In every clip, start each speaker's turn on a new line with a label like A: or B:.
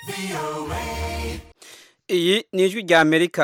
A: iyi ni ijwi rya amerika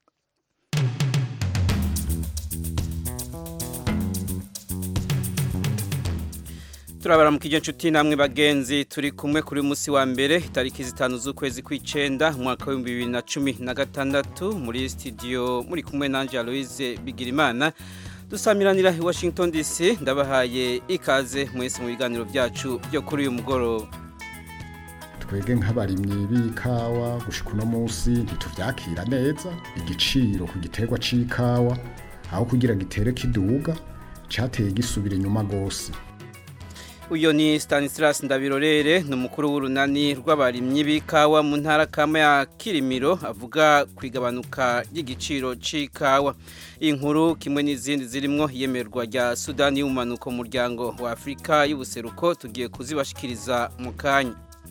A: turabara mu kijyo nshuti namwe bagenzi turi kumwe kuri musi wa mbere itariki zitanu z'ukwezi kw'icenda umwaka w'ibihumbi bibiri na cumi na gatandatu muri studio muri kumwe nanje Aloise Bigirimana dusamiranira i Washington DC ndabahaye ikaze mwese mu biganiro byacu byo kuri uyu mugoroba
B: twebwe nk'abarimyi b'ikawa gushika uno munsi ntituvyakira neza igiciro ku giterwa c'ikawa aho kugira gitere kiduga cateye gisubira inyuma gose
A: uyo ni Stanislas Ndabirorere ni umukuru w'urunani rw'abarimyi b'ikawa mu ntara kama ya Kirimiro avuga kwigabanuka ry'igiciro c'ikawa inkuru kimwe n'izindi zirimwo iyemerwa rya Sudani y'umanuko mu muryango wa Afrika y'ubuseruko tugiye kuzibashikiriza mu kanya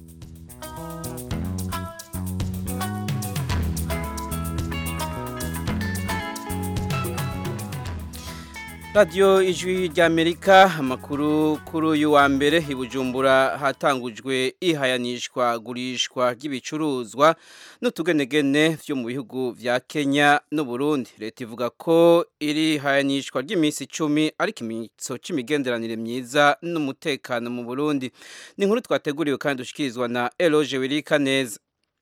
A: radiyo ijwi ry'amerika amakuru kuri uyu wa mbere i bujumbura hatangujwe ihayanishwa gurishwa ry'ibicuruzwa n'utugenegene byo mu bihugu bya kenya n'uburundi leta ivuga ko iri hayanishwa ry'iminsi icumi ari ikimenyetso cy'imigenderanire myiza n'umutekano mu burundi ni inkuru twateguriwe kandi dushyikirizwa na eroge wirika neza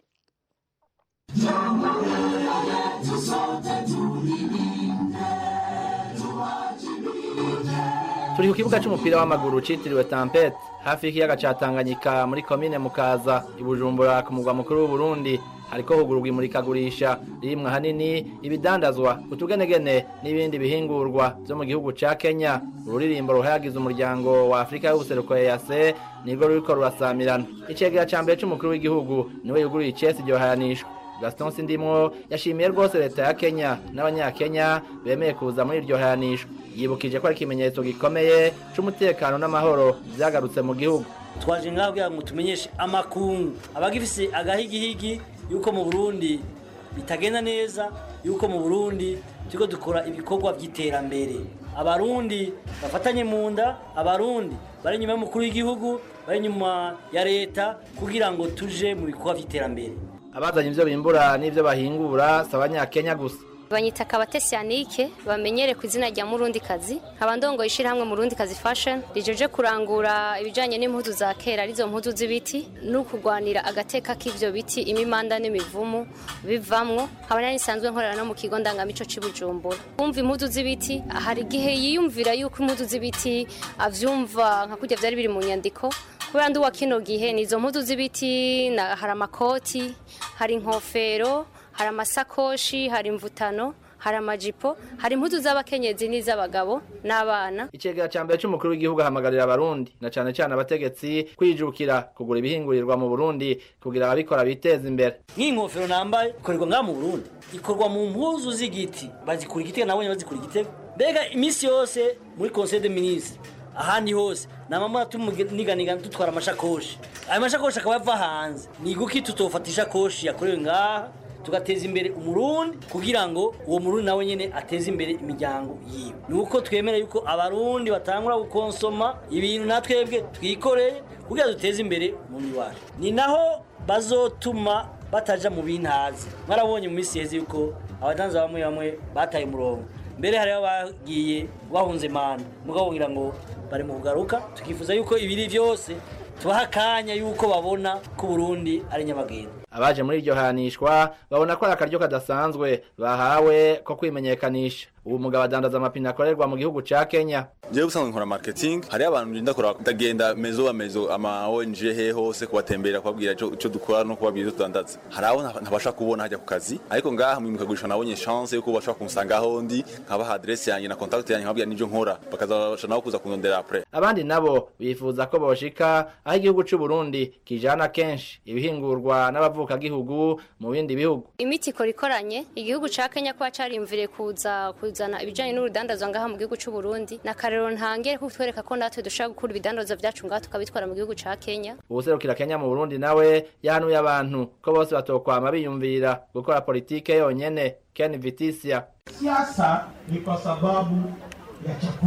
C: turi ku kibuga cy'umupira w'amaguru cyitiriwe tampete hafi y'ikiyaga cya tanganyika muri komine mukaza i bujumbura ku mugwa mukuru w'uburundi hariko hugururwa imurikagurisha ririmwo ahanini ibidandazwa utugenegene n'ibindi bihingurwa vyo mu gihugu ca kenya ururirimbo ruhayagiza umuryango wa afurika y'ubuseruko ease nirwo ruriko rurasamirana icegera ca mbere c'umukuru w'igihugu niwe yuguruye icesi iryo hayanishwa gaston sindimwo yashimiye rwose leta ya kenya n'abanyakenya bemeye kuza muri iryo hayanishwa yibukije ko ari ikimenyetso gikomeye c'umutekano n'amahoro vyagarutse mu gihugu
D: twaje ngaho kugira ngo tumenyeshe amakungu abagifise agahigihigi yuko mu burundi bitagenda neza yuko mu burundi turiko dukora ibikorwa vy'iterambere abarundi bafatanye mu nda abarundi bari inyuma y'umukuru w'igihugu bari inyuma ya leta kugira ngo tuje mu bikorwa vy'iterambere
C: abazanye ivyo bimbura n'ivyo bahingura si abanyakenya gusa
E: banyita kabatesi yanike bamenyere ku izina rya murundi kazi nkaba ndongoye ishyirahamwe murundi kazi fashion rijeje kurangura ibijyanye n'impuzu za kera arizo mpuzu z'ibiti no kurwanira agateka k'ivyo biti imimanda n'imivumu bivamwo nkaba nari nsanzwe nkorera no mu kigo ndangamico c'i bujumbura kumva impuzu z'ibiti hari igihe yiyumvira yuko impuzu z'ibiti avyumva nka kurya vyari biri mu nyandiko kubera ndi uwa kino gihe ni izo mpuzu z'ibiti hari amakoti hari inkofero hari amasakoshi hari imvutano hari amajipo hari impuzu z'abakenyezi n'iz'abagabo n'abana
C: icegera ca mbere c'umukuru w'igihugu ahamagarira abarundi na cane cane abategetsi kwijukira kugura ibihingurirwa mu burundi kugira ababikora biteza imbere
D: nk'iyi nkofero nambaye ikorerwa ngaha mu burundi ikorwa mu mpuzu z'igiti bazikura igitego nabonye bazikura igitego mbega iminsi yose muri conseil de ministre ahandi hose namama tumuganiga dutwara amashakoshi ayo mashakoshi akaba ava hanze ni guki tutofata ishakoshi yakorewe ngaha tugateza imbere umurundi kugira ngo uwo murundi nawe nyene ateze imbere imiryango yiwe ni uko twemera yuko abarundi batangura gukonsoma ibintu natwebwe twikoreye kugira duteze imbere umurundi wacu ni naho bazotuma bataja mu bintazi mwarabonye mu minsi yeze yuko abadanza bamwe bamwe bataye umurongo mbere hariho bagiye bahunze manda mugabo ngira ngo bari mu kugaruka tukifuza yuko ibiri byose tubaha akanya yuko babona ko Burundi ari nyamagenda
C: abaje muri iryo hanishwa babona ko ari akaryo kadasanzwe bahawe ko kwimenyekanisha ubu mugabo adandaza amapine akorerwa mu gihugu ca Kenya
F: jewe busanzwe nkora marketing hari abantu ndinda kora ndagenda mezo mezo ama ONG he hose kubatembera kubabwira ico dukora no kubabwira ico tudandaza hari abo ntabasha kubona hajya ku kazi ariko ngaha mu mukagurisha nabonye chance yuko bashobora kunsanga aho ndi nkabaha adresse yanjye na contact yanjye nkababwira n'ivyo nkora bakazabasha nabo kuza kundondera après
C: abandi nabo bifuza ko boshika aho igihugu c'u Burundi kijana kenshi ibihingurwa n'abavuka gihugu mu bindi bihugu
E: imiti ikora ikoranye igihugu ca Kenya kwa carimvire kuza kuzana ibijanye n'urudandazwa ngaha mu gihugu c'u Burundi na karero ntangere ko twereka ko natwe dushaka gukura ibidandazwa vyacu ngaha tukabitwara mu gihugu ca Kenya
C: ubuserukira Kenya mu Burundi nawe yahanuye abantu ko bose batokwama biyumvira gukora politike yonyene Ken Vitisia
G: siasa ni kwa sababu ya chakula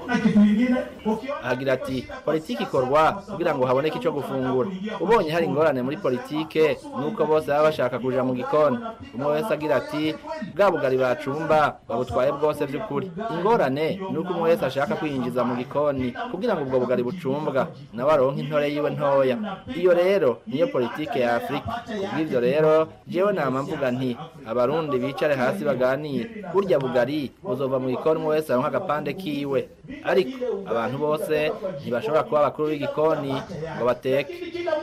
C: agira ati politiki ikorwa kugira ngo haboneke icyo gufungura ubonye hari ingorane muri politike nuko bose baba bashaka kuja mu gikoni umwe wese agira ati bwa bugari bacumba babutwaye bwose by'ukuri ingorane ni uko umwe wese ashaka kwinjiza mu gikoni kugira ngo ubwo bugari bucumbwa nawe aronke intore yiwe ntoya iyo rero niyo politike ya afurika kubw'ibyo rero jewe nama mvuga nti abarundi bicare hasi baganire burya bugari buzova mu gikoni umwe wese aronka agapande kiwe ariko abantu bose ntibashobora kuba abakuru b'igikoni ngo bateke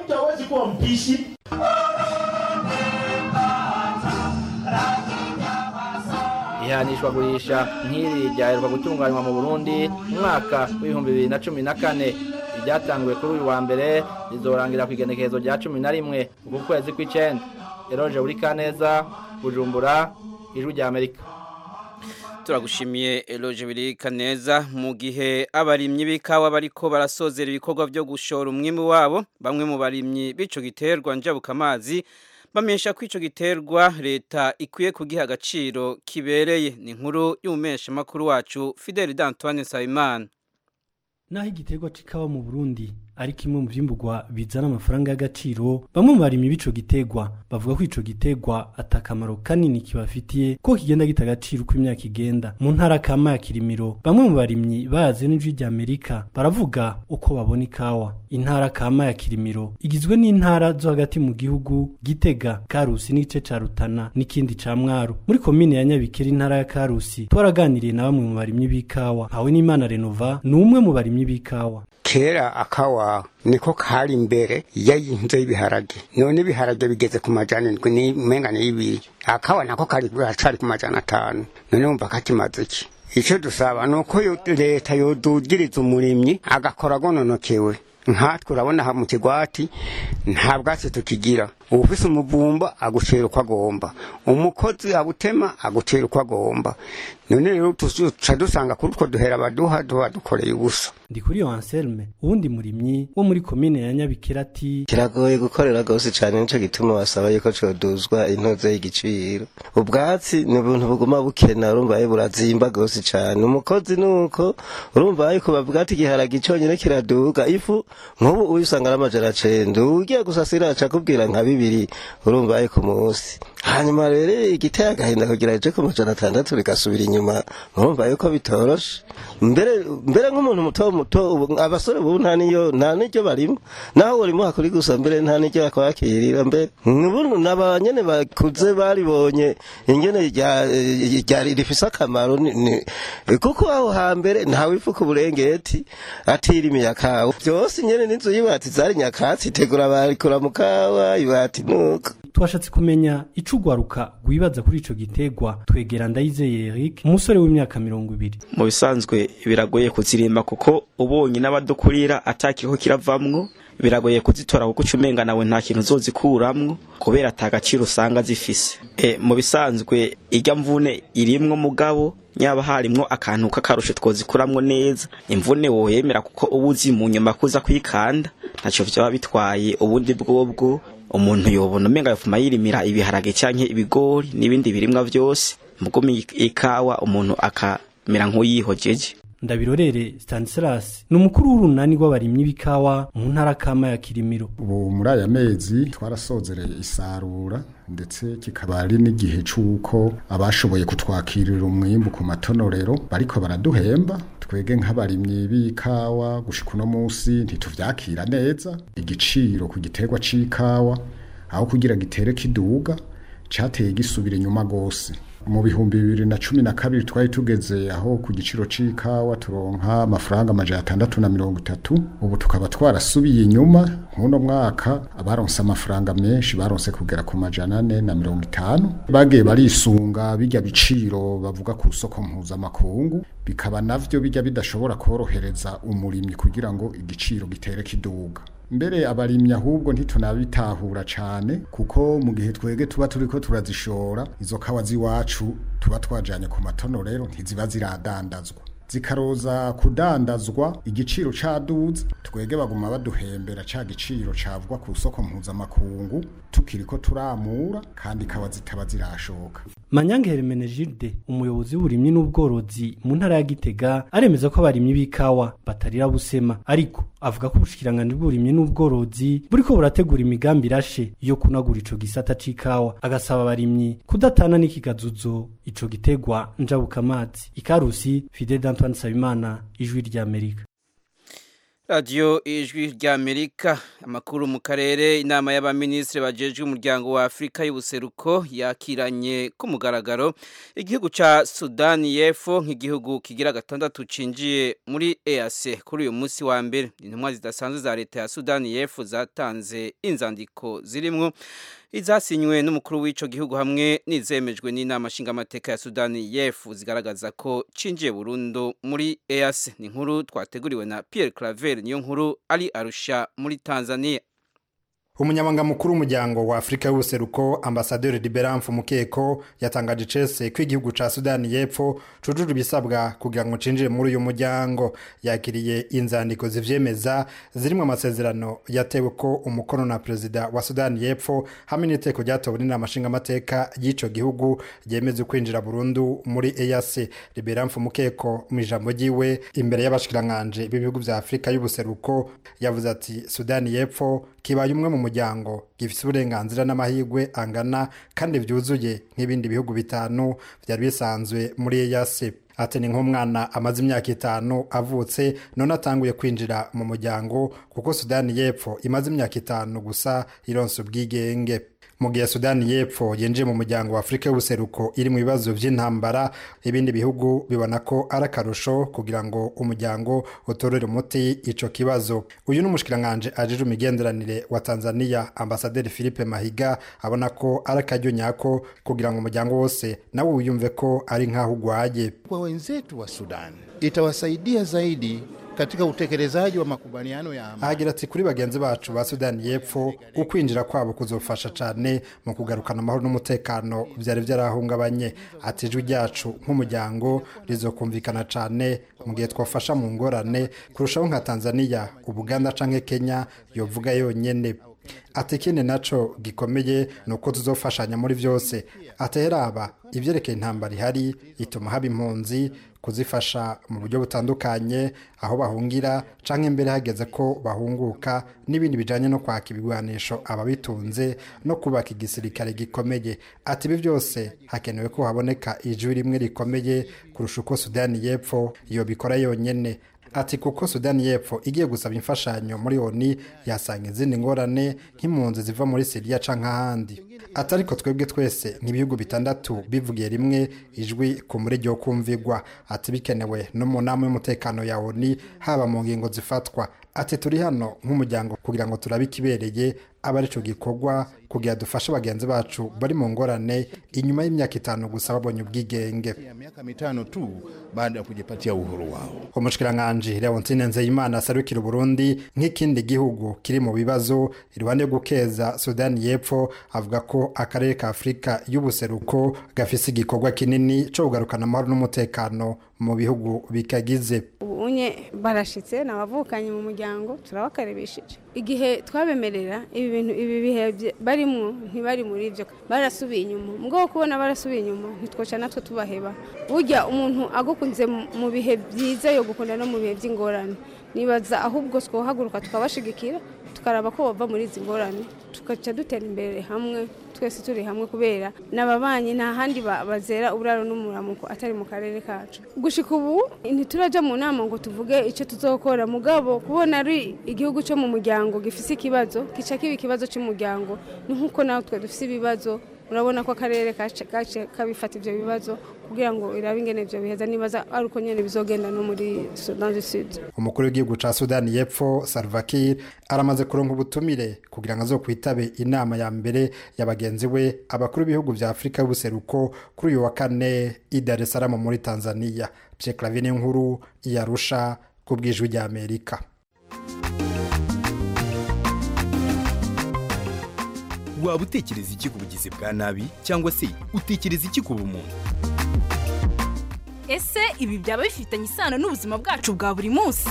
C: ihanishwa gurisha nk'iri ryaheruka gutunganywa mu burundi mu mwaka w'ibihumbi bibiri na cumi na kane iryatanguwe kuri uyu wa mbere rizorangira ku igenekerezo rya cumi na rimwe uku kwezi kw'icenda eroje buri kaneza bujumbura ijwi rya amerika
A: turagushimiye eloge birika neza mu gihe abarimyi b'ikawa bariko barasozera ibikorwa byo gushora umwimbu wabo bamwe mu barimyi b'ico giterwa njabuka amazi bamenyesha ko ico giterwa leta ikwiye kugiha agaciro kibereye ni inkuru y'umumesha makuru wacu Fidel D'Antoine Sayimana
G: naho igiterwa c'ikawa mu Burundi ari kimwe mu vyimburwa bizana amafaranga y'agaciro bamwe mu barimyi b'ico giterwa bavuga ko ico giterwa atakamaro kanini kibafitiye ko kigenda gita agaciro uko imyaka igenda mu ntara kama ya Kirimiro bamwe mu barimyi bazi n'ijwi rya Amerika baravuga uko babona ikawa intara kama ya Kirimiro igizwe n'intara zo hagati mu gihugu Gitega Karusi n'igice ca Rutana n'ikindi ca Mwaro muri komine ya Nyabikere intara ya Karusi twaraganiriye na bamwe mu barimyi b'ikawa hawe n'Imana Renova ni umwe mu barimyi b'ikawa
H: kera akawa niko kari imbere yayinze ibiharage none ibiharage bigeze ku majana indwi ni mengane y'ibiri akawa nako kari gacari ku majana atanu none wumva kakimaze iki icyo dusaba ni uko leta yodugiriza umurimyi agakora agononokewe nkatwe urabona aha mu kigwati nta bwatsi tukigira ufise umuvumba agucera uko agomba umukozi abutema agucera uko agomba none rero tuca dusanga kuri utwo duhera baduha duha dukoreye ubusa
G: ndi kuri yo Anselme uwundi murimyi wo muri komine ya Nyabikira ati
I: kiragoye gukorera gose cyane nico gituma basaba yuko coduzwa intoze y'igiciro ubwatsi ni ubuntu buguma bukena urumva ye burazimba gose cyane umukozi nuko urumva yuko bavuga ati igiharage cyonyine kiraduga ifu nk'ubu uyisanga n'amajana cenda ugiye gusasira aca kubwira nka bibiri urumva yuko munsi hanyuma rero igiteye agahinda kugira ije ku majana atandatu rigasubira inyuma urumva yuko bitoroshe mbere mbere nk'umuntu muto muto abasore bubu nta niyo nta niryo barimo naho urimo hakuri gusa mbere nta niryo bakwakirira mbere ubu n'abanyene bakuze baribonye ingene ryari rifise akamaro kuko aho hambere ntawe ifuka uburengeti atirimiye akawa byose nyene n'inzu y'ibati zari nyakatsi itegura barikura mu kawa ibati nuko
G: twashatse kumenya ico ugwaruka rwibaza kuri ico gitegwa twegera ndayizeye Eric umusore w'imyaka mirongo ibiri
J: mu bisanzwe biragoye kuzirimba kuko ubonye n'abadukurira atakiriho kiravamwo biragoye kuzitora kuko ucumenga nawe nta kintu uzozikuramwo kubera ata gaciro usanga zifise e, mu bisanzwe irya mvune irimwo mugabo nyaba harimwo akantu k'akarusho twozikuramwo neza imvune woyemera kuko uba uzi mu nyuma kuza kwikanda ntaco vyaba bitwaye ubundi bwobwo umuntu yobona umenga yofuma yirimira ibiharage canke ibigori n'ibindi birimwa vyose mugumi ikawa umuntu akamera nk'uyihojeje
G: ndabirorere Stanislas ni umukuru w'urunani rw'abarimyi b'ikawa mu ntara kama ya Kirimiro
B: ubu muri aya mezi twarasozereye isarura ndetse kikaba ari n'igihe c'uko abashoboye kutwakirira umwimbu ku matonorero bariko baraduhemba twege nk'abarimyi b'ikawa gushika uno munsi ntituvyakira neza igiciro ku giterwa c'ikawa aho kugira gitere kiduga cateye gisubira inyuma gose mu bihumbi bibiri na cumi na kabiri twari tugeze aho ku giciro c'ikawa turonka amafaranga amajana atandatu na mirongo itatu ubu tukaba twarasubiye inyuma nk'uno mwaka abaronse amafaranga menshi baronse kugera ku majana ane na mirongo itanu bagiye barisunga bijya biciro bavuga ku soko mpuzamakungu bikaba navyo bijya bidashobora korohereza umurimyi kugira ngo igiciro gitere kiduga mbere abarimyi ahubwo ntitunabitahura cane kuko mu gihe twege tuba turiko turazishora izo kawa ziwacu tuba twajanye ku matono rero ntiziba ziradandazwa zikaroza kudandazwa igiciro caduze twege baguma baduhembera ca giciro cavugwa ku soko mpuzamakungu tukiriko turamura kandi kaba zitaba zirashoka
G: Manyange Hermenegilde umuyobozi w'uburimyi n'ubworozi mu ntara ya Gitega aremeza ko abarimyi b'ikawa batarira busema ariko avuga ko ubushikiranganje bw'uburimyi n'ubworozi buriko burategura imigambi irashe yo kunagura ico gisata c'ikawa agasaba abarimyi kudatana n'ikigazuzo ico gitegwa njabuka amazi ikarusi Fidel Antoine Sabimana ijwi rya Amerika
A: radiyo ijwi rya amerika amakuru mu karere inama y'abaminisitiri bajejwe umuryango wa afurika y'ubuseruko yakiranye ku mugaragaro igihugu cya sudani y'epfo nk'igihugu kigira gatandatu cinjiye muri eac kuri uyu munsi wa mbere intumwa zidasanzwe za leta ya sudani y'epfo zatanze inzandiko zirimwo izasinywe n'umukuru w'ico gihugu hamwe n'izemejwe n'inama nshingamateka ya Sudani y'Epfo zigaragaza ko cinjiye burundu muri EAC ni inkuru twateguriwe na Pierre Claver niyo nkuru ari Arusha muri Tanzania
K: umunyamabanga mukuru w'umuryango wa afurika y'ubuseruko ambasaderi liberamfu mukeko yatangaje icese ko igihugu ca sudani y'epfo cujuje ibisabwa kugira ngo cinjire muri uyu muryango yakiriye inzandiko zivyemeza zirimwo amasezerano yatewe ko umukono na perezida wa sudani y'epfo hamwe n'iteko ryatowe n'inama nshingamateka y'ico gihugu ryemeza kwinjira burundu muri eac liberamfu mukeko mu ijambo ryiwe imbere y'abashikiranganji b'ibihugu vya afurika y'ubuseruko yavuze ati sudani y'epfo kibaye umwe mu muryango gifite uburenganzira n'amahirwe angana kandi byuzuye nk'ibindi bihugu bitanu byari bisanzwe muri EAC ati ni nk'umwana amaze imyaka itanu avutse none atanguye kwinjira mu muryango kuko sudani y'epfo imaze imyaka itanu gusa ironsa ubwigenge mu gihe sudani y'epfo yinjiye mu muryango wa afurika y'ubuseruko iri mu bibazo by'intambara ibindi bihugu bibona ko ari akarusho kugira ngo umuryango utorere umuti ico kibazo uyu ni umushikiranganji ajejwe imigenderanire wa tanzania ambasaderi philippe mahiga abona ko ari akaryo nyako kugira ngo umuryango wose nawe wiyumve ko ari nk'aho ugwaye
L: kwa wenzetu wa sudan itawasaidia zaidi katika utekelezaji wa makubaliano ya amani.
K: ahagira ati kuri bagenzi bacu ba sudani y'epfo ukwinjira kwabo kuzofasha cyane mu kugarukana amahoro n'umutekano byari byarahungabanye ati ijwi ryacu nk'umuryango rizokumvikana cyane mu gihe twafasha mu ngorane kurushaho nka tanzania ubuganda canke kenya yovuga yonyene ati ikindi naco gikomeye ni uko tuzofashanya muri byose ateraba ibyerekeye intambara ihari ituma haba impunzi kuzifasha mu buryo butandukanye aho bahungira canke imbere hageze ko bahunguka n'ibindi bijanye no kwaka ibigwanisho ababitunze no kubaka igisirikare gikomeye ati ibi byose hakenewe ko haboneka ijwi rimwe rikomeye kurusha uko sudani y'epfo iyo bikora yonyene ati kuko sudani y'epfo igiye gusaba imfashanyo muri oni yasanga izindi ngorane nk'impunzi ziva muri siriya canke ahandi ati ariko twebwe twese nk'ibihugu bitandatu bivugiye rimwe ijwi ku murege wo kumvigwa ati bikenewe no mu nama y'umutekano ya oni haba mu ngingo zifatwa ati turi hano nk'umuryango kugira ngo turabe ikibereye aba arico gikorwa kugira dufashe bagenzi bacu bari mu ngorane inyuma y'imyaka itanu gusa babonye ubwigenge
L: ya miaka mitano tu baada ya kujipatia uhuru wao.
K: umushikiranganji leontine nzeyimana aserukira uburundi nk'ikindi gihugu kiri mu bibazo iruhande yo gukeza sudani y'epfo avuga ko akarere ka afurika y'ubuseruko gafise igikorwa kinini co kugarukana amahoro n'umutekano mu bihugu bikagize
M: ubunye barashitse nabavukanye mu muryango turabakaribishije igihe twabemerera ibi bintu ibi bihe bye- barimwo ntibari muri ibyo barasubiye inyuma mugabo kubona barasubiye inyuma ntitwoca natwe tubaheba burya umuntu agukunze mu- mu bihe byiza yo gukunda no mu bihe by'ingorane nibaza ahubwo twohaguruka tukabashigikira tukaraba ko bava muri izi ngorane tugaca dutera imbere hamwe twese turi hamwe kubera n'ababanyi nta handi ba- bazera uburaro n'umuramuko atari mu karere kacu gushika ubu ntituraja mu nama ngo tuvuge icyo tuzokora mugabo kubona ari igihugu cyo mu muryango gifise ikibazo kica kiba ikibazo cy'umuryango ni nk'uko natwe dufise ibibazo urabona ko akarere kace kace kabifata ivyo bibazo kugira ngo irabe ingene ivyo biheza nibaza ari uko nyene bizogenda no muri Sudan du Sud
K: umukuru w'igihugu ca sudani y'epfo salva kiir aramaze kuronka ubutumire kugira ngo azokwitabe inama ya mbere ya bagenzi we abakuru b'ibihugu vya afurika y'ubuseruko kuri uyu wa kane i dar es salaam muri tanzania pye clavine nkuru yarusha ku bw'ijwi rya amerika
N: waba utekereza iki ku bugizi bwa nabi cyangwa se utekereza iki ku bumuntu
O: ese ibi byaba bifitanye isano n'ubuzima bwacu bwa buri munsi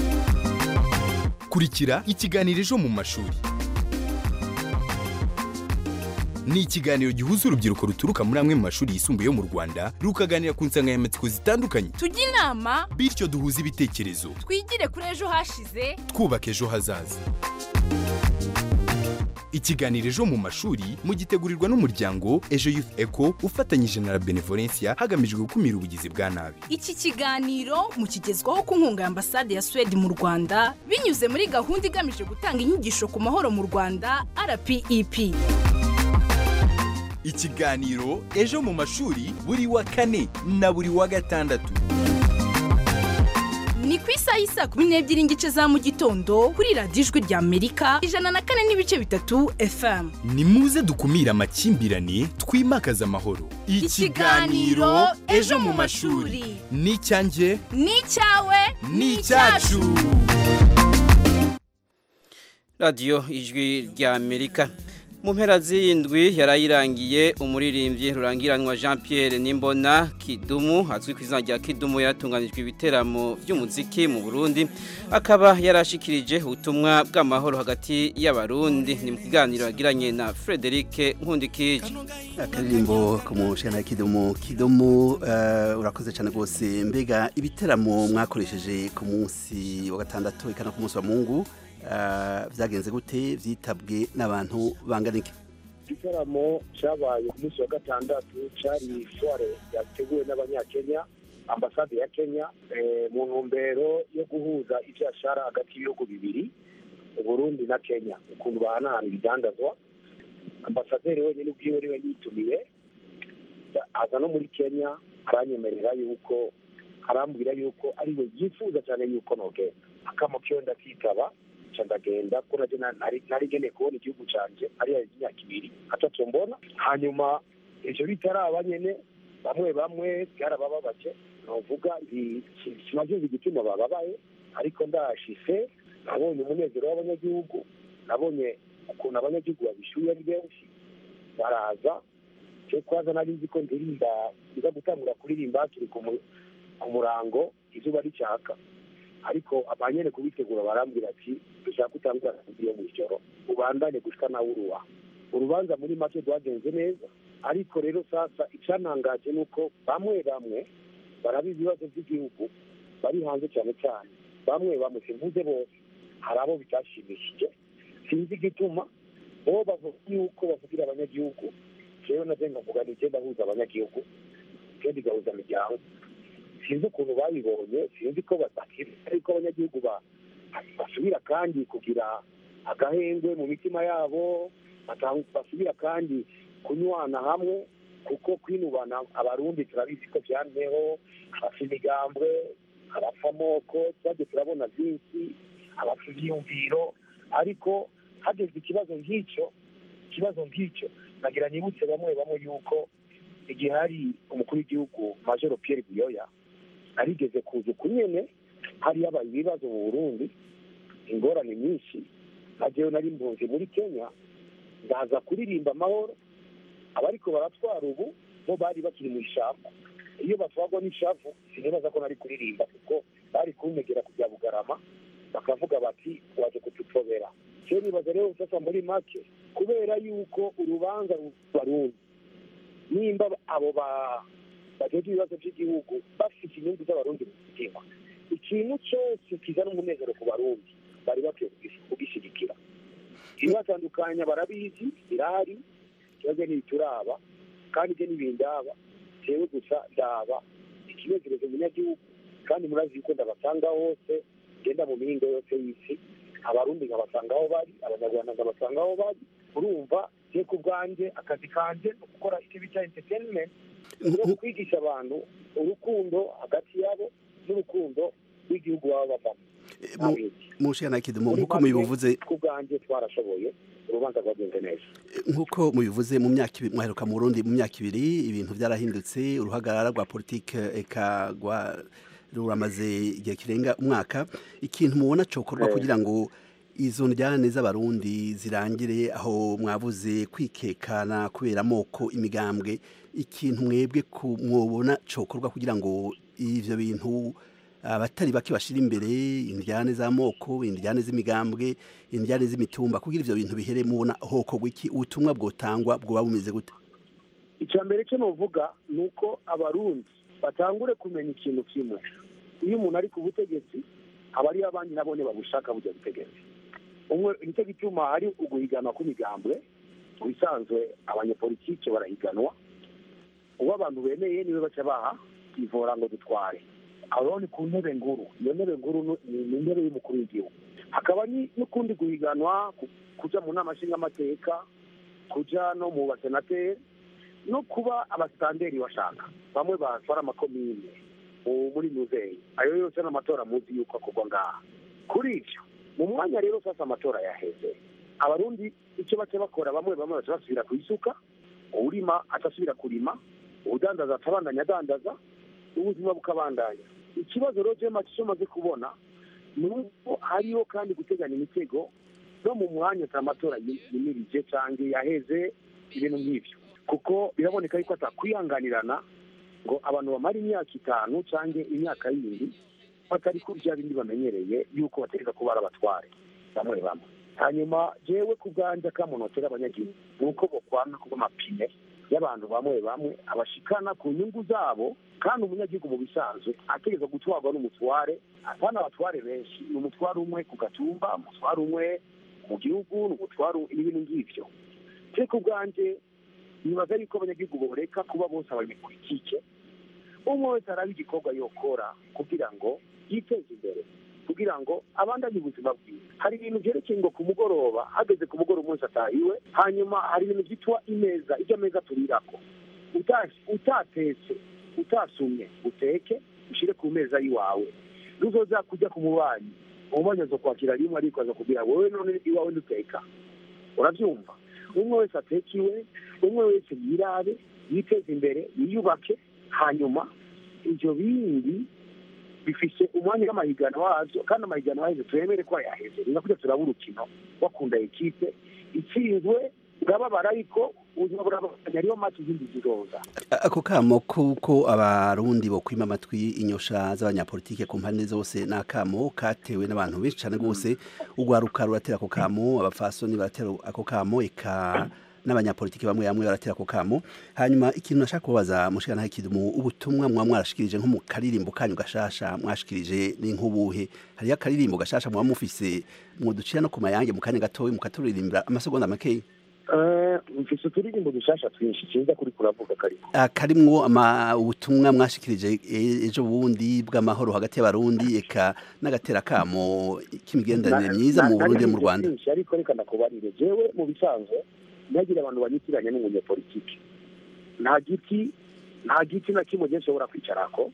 N: kurikira ikiganiro ejo mu mashuri ni ikiganiro gihuza urubyiruko ruturuka muri amwe mu mashuri yisumbuye yo mu rwanda rukaganira ku nsanganyamatsiko zitandukanye
O: tujye inama
N: bityo duhuze ibitekerezo
O: twigire kuri ejo hashize
N: twubaka ejo hazaza ikiganiro ejo mu mashuri mugitegurirwa n'umuryango ejo youth eco ufatanyije na la benevolencia hagamijwe gukumira ubugizi bwa nabi
O: iki kiganiro mukigezwaho ku nkunga ya ambasade ya suwede mu rwanda binyuze muri gahunda igamije gutanga inyigisho ku mahoro mu rwanda rpep
N: ikiganiro ejo mu mashuri buri wa kane na buri wa gatandatu
O: ni ku isaha y'isaa kumi n'ebyiri n'igice za mu gitondo kuri radiyo ijwi rya amerika ijana na kane n'ibice bitatu fm
N: ni muze dukumire amakimbirane twimakaze amahoro
O: Ikiganiro Ejo mu mashuri.
N: ni icyanjye
O: ni icyawe
N: ni icyacu
A: radiyo ijwi rya amerika mu mpera z'indwi yarayirangiye umuririmbyi rurangiranwa jean Pierre nimbona kidumu azwi ku izina rya kidumu yaratunganijwe ibiteramo by'umuziki mu burundi akaba yarashikirije ubutumwa bw'amahoro hagati y'abarundi ni mu kiganiro yagiranye na frederic nkundikije
P: akaririmbo ku mushana kidumu kidumu eh, urakoze cyane rwose mbega ibiteramo mwakoresheje ku munsi wa gatandatu ikana ku munsi wa mungu eh, byagenze gute byitabwe n'abantu bangana iki
Q: igitaramo cyabaye ku munsi wa gatandatu cyari soire yateguwe n'abanyakenya ambasade ya kenya eh, mu ntumbero yo guhuza ibyashara hagati y'ibihugu bibiri uburundi na kenya ukuntu bahanahana ibidandazwa ambasaderi wenyine ubwiwe niwe yitumiye aza no muri kenya aranyemerera yuko arambwira yuko ariwe yifuza cyane yuko nogenda akamo kiyo ndakitaba nca ndagenda kuko nabyo nari nari ngeneye kubona igihugu cyanjye ariya imyaka ibiri atatu mbona hanyuma ivyo bitaraba nyene bamwe bamwe byarabababaje novuga kimaze igituma bababaye ariko ndashise nabonye umunezero w'abanyagihugu nabonye ukuntu abanyagihugu babishyuye ari benshi baraza cyo kwaza nari nzi ko ndirimba nza gutangura kuririmba turi ku mu- ku murango izuba ricyaka ariko abanyene kubitegura barambwira ati dushaka gutangura iyo mu ijoro ubandanye gushika nawe uruwa urubanza muri make rwagenze neza ariko rero sasa icyanangaje ni uko bamwe bamwe barabizi ibibazo by'igihugu bari hanze cyane cyane bamwe bamwe simvuze bose hari abo bitashimishije sinzi igituma bo bavuga yuko bavugira abanyagihugu jewe navyo nkavuga ni je ndahuza abanyagihugu je ndigahuza imiryango sinzi ukuntu babibonye sinzi ko batakiri ariko abanyagihugu ba- basubira kandi kugira agahengwe mu mitima yabo batang- basubira kandi kunywana hamwe kuko kwinubana abarundi turabizi ko byanteho abapfa imigambwe abapfa amoko twagiye turabona byinshi abapfa ibyiyumviro ariko hageze ikibazo nk'icyo ikibazo nk'icyo nagira nibutse bamwe bamwe yuko igihe hari umukuru w'igihugu majoro Pierre Buyoya arigeze kuza uku nyene hari yabaye ibibazo mu burundi ingorane nyinshi nagewe nari mpunzi muri kenya ndaza kuririmba amahoro abariko baratwara ubu bo bari bakiri mu ishyamba iyo batwarwa n'ishavu sinibaza ko nari kuririmba kuko bari kuntegera kujya bugarama bakavuga bati waje kudutobera cyo nibaza rero sasa muri make kubera yuko urubanza rubarundi nimba abo ba bajeje ibibazo by'igihugu bafite inyungu z'abarundi mu mutima ikintu cyose kizana umunezero ku barundi bari bakwiye kugis- kugishyigikira ibibatandukanya barabizi birahari ikibazo ntibituraba kandi ibyo ntibindaba jewe gusa ndaba ikinezerezo umunyagihugu kandi murazi yuko ndabasanga hose genda mu mihingo yose y'isi abarundi nkabasanga aho bari abanyarwanda nkabasanga aho bari urumva je ku bwanjye akazi kanje ni gukora icyo bita entertainment no kwigisha abantu urukundo hagati yabo n'urukundo rw'igihugu baba bavamo
P: mushana kidumu
Q: Muri
P: nkuko
Q: make,
P: mubivuze
Q: ku bwanjye twarashoboye urubanza rwagenze neza
P: nkuko mubivuze mu myaka ibiri mwaheruka mu Burundi mu myaka ibiri ibintu byarahindutse uruhagarara rwa politike eka rwa ruramaze igihe kirenga umwaka ikintu mubona cokorwa
Q: Eh.
P: kugira ngo izo njyane z'abarundi zirangire aho mwavuze kwikekana kubera amoko imigambwe ikintu mwebwe mwobona cokorwa kugira ngo ivyo bintu abatari bake bashira imbere indyane z'amoko indyane z'imigambwe indyane z'imitumba kugira ivyo bintu bihere mubona hokorwa iki ubutumwa bwotangwa bwoba bumeze gute
Q: icya mbere cyo nuvuga ni uko abarundi batangure kumenya ikintu kimwe iyo umuntu ari ku butegetsi aba ariyo abandi nabone babushaka bujya butegetsi umwe nicyo gituma hari uguhiganwa kw'imigambwe mu bisanzwe abanyepolitike barahiganwa uwo abantu bemeye niwe baca baha ivora ngo dutware aho ni ku ntebe nguru iyo ntebe nguru ni intebe y'umukuru w'igihugu hakaba n'ukundi guhiganwa kuja mu nama nshingamateka kuja no mu basenateri no kuba abasitanderi bashaka bamwe batwara amakomine muri muzeyi ayo yose n'amatora muzi yuko akorwa ngaha kuri ivyo mu mwanya rero sasa amatora yaheze abarundi icyo baca bakora bamwe bamwe baca basubira ku isuka uwurima atasubira kurima ubudandaza atabandanya adandaza ubuzima bukabandanya ikibazo rero jema cyo maze kubona ni uko hariho kandi guteganya imitego no mu mwanya amatora yimirije cyangwa yaheze ibintu nk'ibyo kuko biraboneka yuko atakwihanganirana ngo abantu bamara imyaka itanu cyangwa imyaka yindi batari kurya bindi bamenyereye yuko bategeka kuba ari abatware bamwe bamwe hanyuma jewe ku bwanjye akamunotera abanyagihugu ni uko bokwana kuba amapine y'abantu bamwe bamwe abashikana ku nyungu zabo kandi umunyagihugu mu bisanzwe ategeka gutwarwa n'umutware atana abatware benshi ni umutware umwe ku gatumba umutware umwe mu gihugu ni umutware n'ibintu ng'ivyo je ku bwanjye nibaza yuko abanyagihugu boreka kuba bose abanyepolitike umwe wese araba igikorwa yokora kugira ngo yiteze imbere kugira ngo abandanye ubuzima bwiwe hari ibintu byerekeye ngo ku mugoroba hageze ku mugoroba umunsi atahiwe hanyuma hari ibintu byitwa imeza ibyo ameza turirako utatetse utasumye uteke ushyire ku meza y'iwawe nuzoza kujya ku mubanyi umubanyi aza kwakira rimwe ariko aza kubwira wowe none iwawe nduteka urabyumva umwe wese ateka iwe umwe wese yirabe yiteze imbere yiyubake hanyuma ibyo bindi bifise umwanya w'amahiganwa wabyo kandi amahiganwa waheze turemere ko yaheze ni nakujya turaba urukino bakunda ekipe itsinzwe urababara ariko ubuzima burabandanya ariyo mati izindi ziroza
P: ako kamo kuko abarundi bokwima amatwi inyosha z'abanyapolitike ku mpande zose ni akamo katewe n'abantu benshi cyane rwose urwaruka ruratera ako kamo abafasoni baratera ako kamo eka n'abanyapolitiki bamwe bamwe baratera ako kamo hanyuma ikintu nashaka kubaza mushikana ikintu ubutumwa mwa mwarashikirije nko mu karirimbo kanyu gashasha mwashikirije ni nk'ubuhe hariyo akaririmbo gashasha muba mufise mwoducira no ku mayange mu kanya gatoya mukaturirimbira amasegonda makeya
Q: mfise uturirimbo dushasha twinshi kiza kuri kuravuga kariko
P: karimwo ama ubutumwa mwashikirije ejo bundi bw'amahoro hagati y'abarundi eka n'agatera kamo k'imigenderanire myiza mu Burundi no mu Rwanda
Q: ariko reka ndakubarire jewe mu bisanzwe ntihagire abantu banyitiranya n'umunyepolitiki nta giti nta giti na kimwe gihe nshobora kwicarako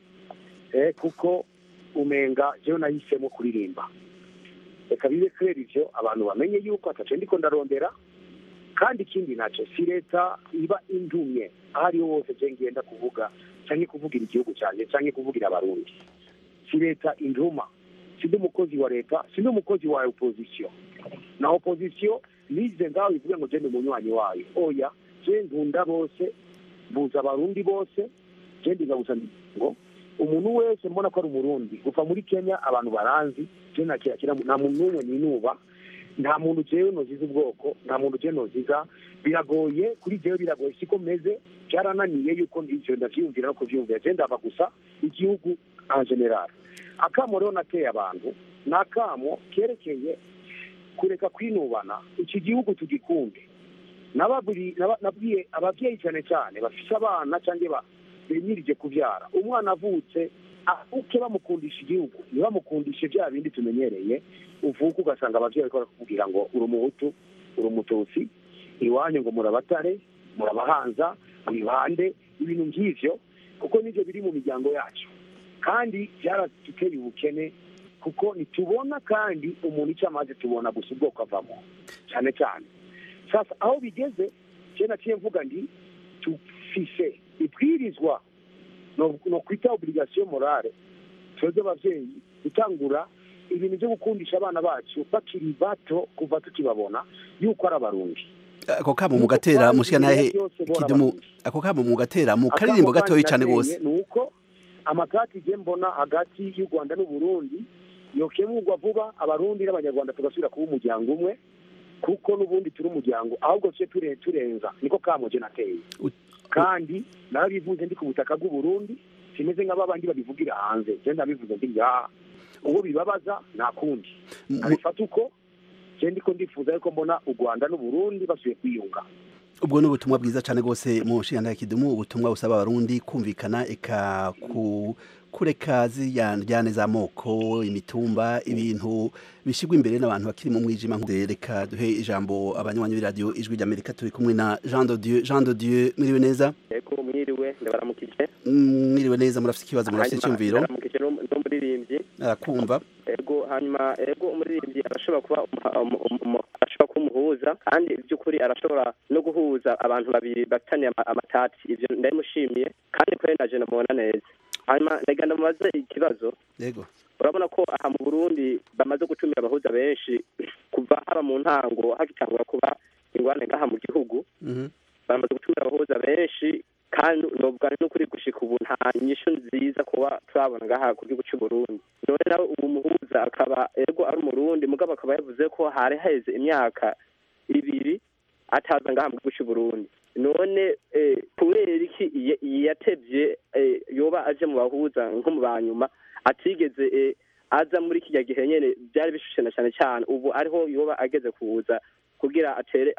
Q: kuko umenga jewe nahisemo kuririmba reka bibe kubera ivyo abantu bamenye yuko ataco ndiko ndarondera kandi ikindi nacyo si leta iba indumye aho ariho hose je ngenda kuvuga canke kuvugira igihugu canje canke kuvugira abarundi si leta induma sindi umukozi wa leta sindi umukozi wa opposition na opposition nize ngaho ivuge ngo je ndi umunywanyi wayo oya je nkunda bose mbuza abarundi bose je ndigabuza ngo umuntu wese mbona ko ari umurundi kuva muri kenya abantu baranzi je nakira nta muntu n'umwe ninuba nta muntu jewe noziza ubwoko nta muntu jewe noziza biragoye kuri jewe biragoye siko meze byarananiye yuko ivyo ndavyiyumvira no kuvyumvira je ndava gusa igihugu en general akamo rero nateye abantu ni akamo kerekeye kureka kwinubana iki gihugu tugikunde nabwiye ababyeyi cyane cyane bafise abana cyangwa benyirije kubyara umwana avutse avuke bamukundisha igihugu ntibamukundishe bya bindi tumenyereye uvuka ugasanga ababyeyi bariko barakubwira ngo uri umuhutu uri umututsi iwanyu ngo murabatare murabahanza mwibande ibintu nk'ivyo kuko nivyo biri mu miryango yacu kandi byaraduteye ubukene kuko ntitubona kandi umuntu icyo amaze tubona gusa ubwoko avamo cyane cyane sasa aho bigeze je naciye mvuga ndi tufise ibwirizwa no kwita obligation morale twebwe abavyeyi gutangura ibintu byo gukundisha abana bacu bakiri bato kuva tukibabona yuko ari abarundi
P: ako kamo mugatera mushikanahe kidumu ako kamo mugatera mu karirimbo gatoyi cyane gose
Q: nuko amakati je mbona hagati y'u Rwanda n'u Burundi yokemurwa vuba abarundi n'abanyarwanda tugasubira kuba umuryango umwe kuko n'ubundi turi umuryango ahubwo tuje ture turenza niko kamo je nateye kandi narabivuze ndi ku butaka bw'u Burundi simeze nk'ababandi babivugira hanze je ndabivuze ndi ya uwo bibabaza nta kundi abifata uko je ndiko ndifuza yuko mbona u Rwanda n'u Burundi basubiye kwiyunga
P: ubwo ni ubutumwa bwiza cyane rwose mu nshinga kidumu ubutumwa busaba abarundi kumvikana eka ku kureka zijyane z'amoko imitumba ibintu bishyirwa imbere n'abantu bakiri mu mwijima reka duhe ijambo abanywanyi b'iradiyo ijwi ry'amerika turi kumwe na jean de dieu jean de dieu mwiriwe neza
R: yego mwiriwe ndabaramukije
P: mwiriwe neza murafite ikibazo murafite icyumviro
R: ndabaramukije n'umuririmbyi
P: arakumva
R: ego hanyuma ego umuririmbyi arashobora kuba arashobora kuba umuhuza kandi by'ukuri arashobora no guhuza abantu babiri bafitanye amatati ibyo ndabimushimiye kandi kuri naje namubona neza hanyuma ndagira ndamubaze ikibazo
P: yego
R: urabona ko aha mu burundi bamaze gutumira abahuza benshi kuva haba mu ntango hagitangura kuba ingwane ngaha mu gihugu bamaze gutumira abahuza benshi kandi novuga n'ukuri gushika ubu nta nyishu nziza kuba turabona ngaha ku gihugu cy'u Burundi none nawe ubu muhuza akaba ego ari umurundi mugabo akaba yavuze ko hari haheze imyaka ibiri ataza ngaha mu gihugu cy'u Burundi none kubera iki yatevye yoba aje mu bahuza nko mu banyuma atigeze aza muri kijya gihe nyene byari bishushana cyane cyane ubu ariho yoba ageze kuza kugira atere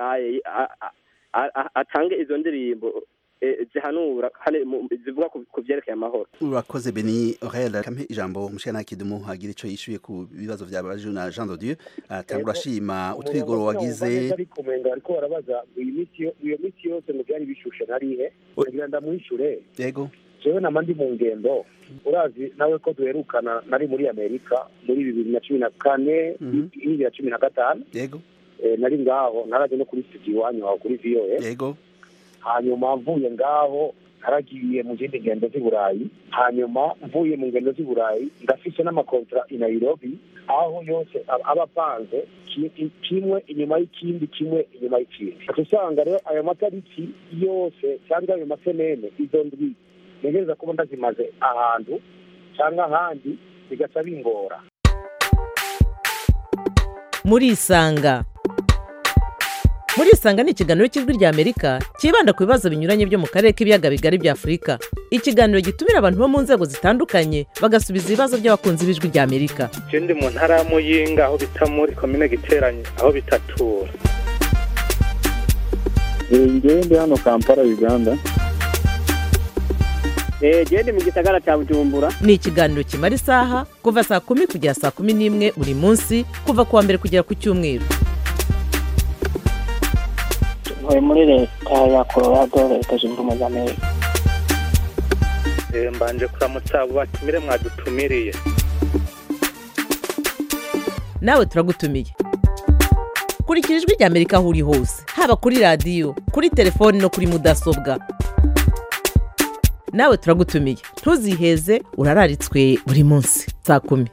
R: atange izo ndirimbo zihanura zivuga ku byerekeye amahoro
P: urakoze beni orel kampe ijambo mushana kidumu hagira ico yishuye ku bibazo vyabajwe na Jean de Dieu atangura ashima utwigoro wagize
Q: ariko menga ariko barabaza iyo miti yose mu byari bishushe narihe kugira ndamuhishure
P: yego
Q: jewe nama ndi mu ngendo urazi nawe ko duherukana nari muri amerika muri bibiri na cumi na kane bibiri na cumi na gatanu
P: yego
Q: nari ngaho naraje no kuri studio iwanyu aho kuri voa
P: yego
Q: hanyuma mvuye ngaho naragiye mu zindi ngendo z'i burayi hanyuma mvuye mu ngendo z'i burayi ndafise n'amakontra i nairobi aho yose aba apanze kimwe inyuma y'ikindi kimwe inyuma y'ikindi usanga rero ayo matariki yose cyangwa ayo masenene izo ndwi ntegereza kuba ndazimaze ahantu cyangwa ahandi bigaca bingora
S: murisanga murisanga ni ikiganiro cy'ijwi rya amerika cyibanda ku bibazo binyuranye byo mu karere k'ibiyaga bigari bya afurika ikiganiro gitumira abantu bo mu nzego zitandukanye bagasubiza ibibazo by'abakunzi b'ijwi rya amerika
T: je ndi mu ntara ya muyinga aho bita muri komine giteranye aho bitatura
U: ngewe ndi hano kampala uganda
V: genda mu gisagara cya bujumbura
S: ni ikiganiro kimara isaha kuva saa kumi kugera saa kumi n'imwe buri munsi kuva ku wa mbere kugera ku cyumweru
V: ntuye muri leta ya colorado leta zunze ubumwe za amerika
T: mbanje kuramutsa abo batumire mwadutumiriye
S: nawe turagutumiye kurikira ijwi rya amerika aho uri hose haba kuri radiyo kuri telefoni no kuri mudasobwa nawe turagutumiye ntuziheze urararitswe buri munsi saa kumi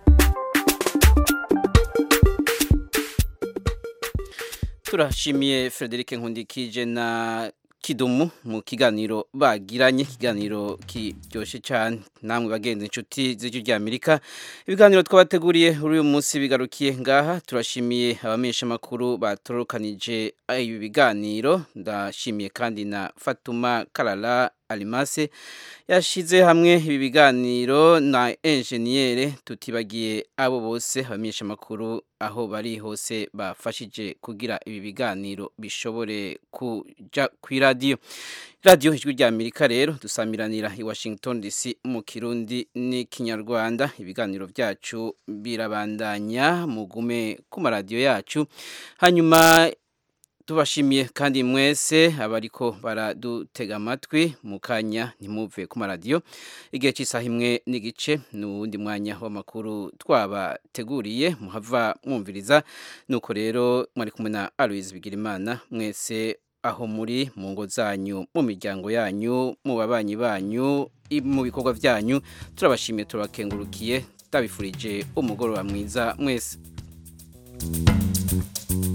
A: turashimiye frederic nkundikije na kidumu mu kiganiro bagiranye ikiganiro kiryoshye cyane namwe bagenzi inshuti z'ijwi rya amerika ibiganiro twabateguriye muri uyu munsi bigarukiye ngaha turashimiye abamenyesha amakuru batorokanije ibi biganiro ndashimiye kandi na fatuma karara arimase yashyize hamwe ibi biganiro na enjeniyere tutibagiye abo bose abamenyesha amakuru aho bari hose bafashije kugira ibi biganiro bishobore kujya ku iradiyo radiyo ijwi rya amerika rero dusamiranira i washington dc mu kirundi n'ikinyarwanda ibiganiro byacu birabandanya mugume ku maradiyo yacu hanyuma tubashimiye kandi mwese abariko baradutega amatwi mu kanya ntimuve ku maradiyo igihe cy'isaha imwe n'igice ni uwundi mwanya w'amakuru twabateguriye muhava mwumviriza nuko rero mwari kumwe na aloise bigirimana mwese aho muri mu ngo zanyu mu miryango yanyu mu babanyi banyu mu bikorwa byanyu turabashimiye turabakengurukiye ndabifurije umugoroba mwiza mwese